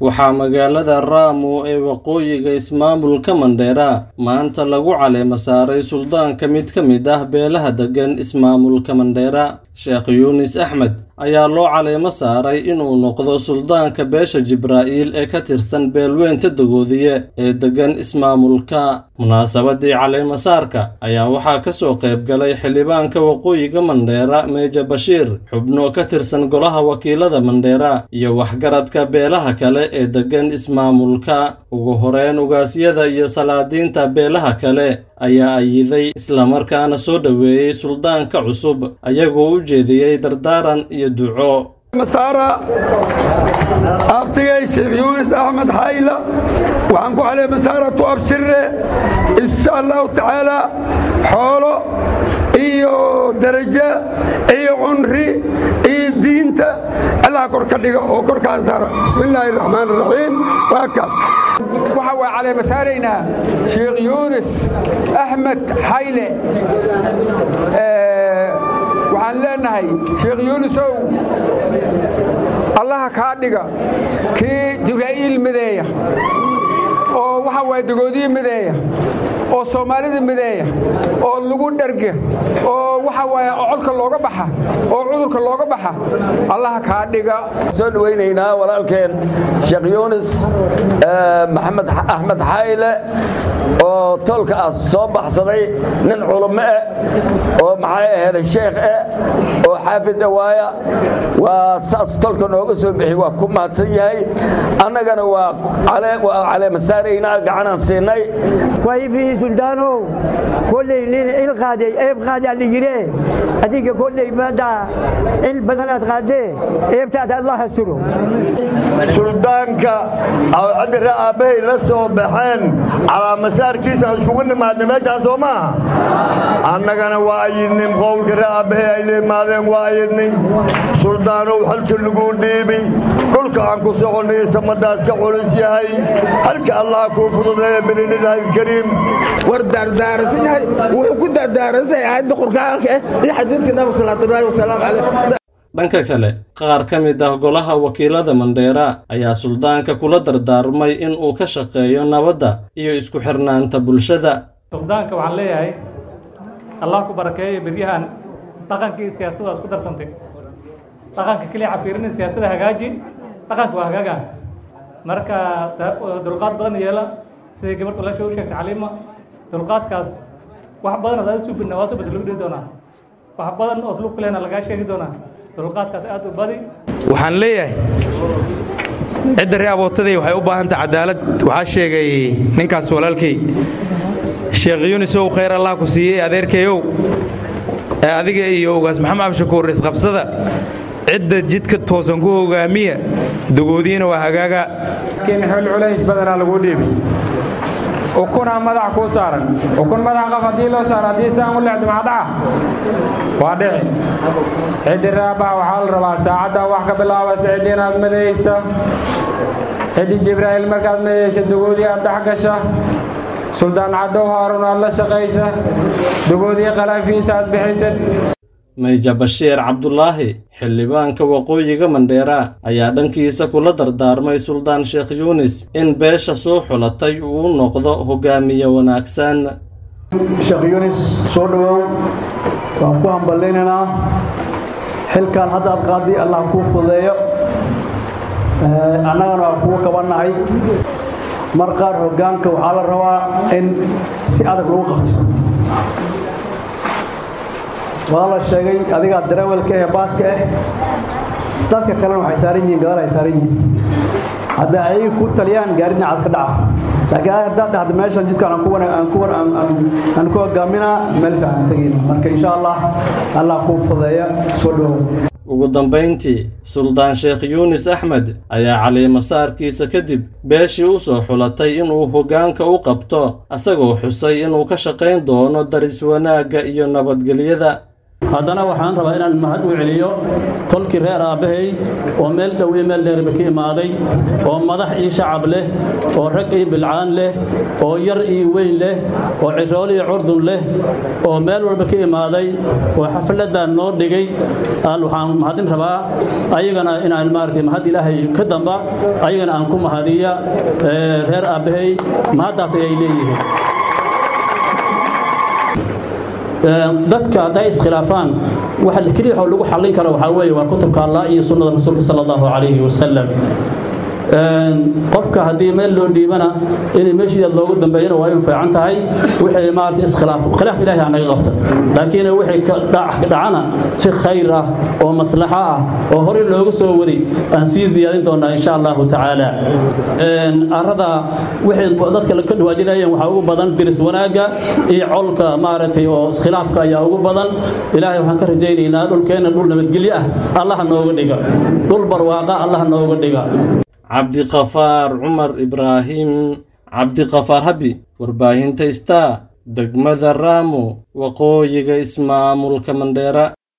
waxaa magaalada raamo ee waqooyiga ismaamulka mandheera maanta lagu caleema saaray suldaanka mid ka mid ah beelaha deggan ismaamulka mandheera sheekh yuunis axmed ayaa loo caleemo saaray inuu noqdo suldaanka beesha jibraa'iil ee ka tirsan beelweynta dagoodiye ee deggan ismaamulka munaasabadii caleemasaarka ayaa waxaa ka soo qayb galay xildhibaanka waqooyiga mandheera meeja bashiir xubno ka tirsan golaha wakiilada mandheera iyo waxgaradka beelaha kale ee deggan ismaamulka ugu horeyn ugaasyada iyo salaadiinta beelaha kale ayaa ayiday islamarkaana soo dhoweeyey suldaanka cusub ayagoo u jeediyey dardaaran iyo duco masaara abtigay sheekh yuunis axmed xayla waxaan ku caley masaaratu abshire insha allahu tacaala xoolo iyo darajo iyo cunri iyo diinta allah kor ka dhiga oo korkaa saara bismi illaahi raxmaan raxiim waa kaas waxa waa caleema saaraynaa sheekh yuunis axmed xayle waxaan leenahay sheekh yuunisow allaha kaa dhiga kii jibraa'iil mideeya oo waxa waaya dagoodiye mideeya oo soomaalida mideeya oo lagu dherga oo waxa waaya colka looga baxa oo cudurka looga baxa allaha kaa dhiga soo dhawaynaynaa walaalkeen sheekh yuunis maxamed axmed xayle oo tolka ah soo baxsaday nin culummo eh oo maxay aheeday sheekh eh oo xaafid dhawaaya waa saas tolka nooga soo bixi waa ku mahadsan yahay annagana waa caleema saaraynaa gacanaan siinay kwa hivi suldaanow kolley nin il qaaday eeb qaadaa la yidhe adiga kolley maanta il badan aad qaadee eebtaas allah hasturo suldaanka cabdire aabbahay la soo baxeen calaamasaarkiisa iskugu nimaadna meeshaan soo maaha annagana waa ayidnin qowlka re aabbahay ay la imaadeen waa ayidnin suldaanow halka lagu dhiibi dhulka aan ku soconnay samadaas ka culus yahay halka allah kuu fududeeya binidhilaahi alkariim war daardaarasan yahay wuxuu ku daardaaransan yahay aayadda qur'aanka eh iyo xadiidka nabiga salawaatullaahi wasalaamu calayh dhanka kale qaar ka mid ah golaha wakiilada mandheera ayaa suldaanka kula dardaarmay in uu ka shaqeeyo nabadda iyo isku xirnaanta bulshada suldaanka waxaan leeyahay allah ku barakeeyo beryahan dhaqankii siyaasadda isku darsantay dhaqanka keliya cafiirina siyaasadda hagaaji dhaqanka waa hagaaga marka dulqaad badan yeela siday gabadh walaasha u sheegtay caliima dulqaadkaas wax badan oo aad subina waa subas lagu dhihi doonaa wax badan oo lug kalena lagaa sheegi doonaa dulqaadkaas aad u badi waxaan leeyahay cidda ree abootaday waxay u baahan tahay cadaalad waxaa sheegay ninkaas walaalkay sheekh yuunisow khayr allah ku siiyey adeerkayow ee adiga iyo ugaas maxamed abshakuur isqabsada cidda jidka toosan ku hogaamiya dagoodiina waa hagaaga laakiin xil culays badanaa lagu dhiibi ukunaa madax kuu saaran ukun madax qaf haddii loo saaro haddii saan u leexdo maxaa dhaca waa dhici ciddi raabaha waxaa la rabaa saacaddaa wax ka bilaabaysa ciddi inaad madaysa ciddi jibraa'iil markaad madaysa dagoodii aad dhex gasha suldaan caddow haarun aad la shaqaysa dagoodii qalaafiisa aad bixisad meeja bashiir cabdulaahi xildhibaanka waqooyiga mandheera ayaa dhankiisa kula dardaarmay suldaan sheekh yuunis in beesha soo xulatay uu noqdo hogaamiye wanaagsan sheekh yuunis soo dhowow waan ku hamballaynaynaa xilkan hadda aad qaadii allah kuu fudeeyo annagana waa kugu kabannahay mar qaar hoggaanka waxaa la rabaa in si adag lagu qabto waa la sheegay adigaa darawalka ee baaska ah dadka kalena waxay saaran yihiin gadaal ay saaran yihiin hadda ayaga ku taliyaan gaari dhinacaad ka dhaca laakiin haddaad dhahda meeshan jidkaan aan ku aan ku aan ku hogaaminaa meel fiican tegayna marka insha allah allah kuu fudeeya soo dhowow ugu dambayntii suldaan sheekh yuunis axmed ayaa caliimasaarkiisa kadib beeshii u soo xulatay inuu hoggaanka u qabto asagoo xusay inuu ka shaqayn doono daris wanaagga iyo nabadgelyada haddana waxaan rabaa inaan mahad u celiyo tolkii reer aabbahay oo meel dhow iyo meel dheerba ka imaaday oo madax iyo shacab leh oo rag iyo bilcaan leh oo yar iyo weyn leh oo cirool iyo curdun leh oo meel walba ka imaaday oo xafladan noo dhigay waxaan mahadin rabaa ayagana inaan maaragtay mahad ilaahay ka damba ayagana aan ku mahadiya reer aabbahay mahaddaas ayay leeyihiin dadka hadday iskhilaafaan waxa keliya waxa lagu xallin karo waxaa weeye waa kutubka allah iyo sunnada rasuulka sala allahu calayhi wasalam qofka haddii meel loo dhiibana inay meeshiida loogu dambeeyana waa in fiican tahay wixii maarata iskhilaaf khilaaf ilaahi anaga qabta laakiin wixii ka dhacana si khayr ah oo maslaxo ah oo horey looga soo wari aan sii ziyaadin doonaa insha allahu tacaala arada wixii dadka ka dhawaajinayeen waxaa ugu badan diris wanaagga iyo colka maaragtay oo iskhilaafka ayaa ugu badan ilaahay waxaan ka rajaynaynaa dhulkeenna dhul nabadgelyo ah allaha nooga dhiga dhul barwaaqa allaha nooga dhiga cabdiqafaar cumar ibraahim cabdiqafaar habi warbaahinta star degmada raamo waqooyiga ismaamulka mandheera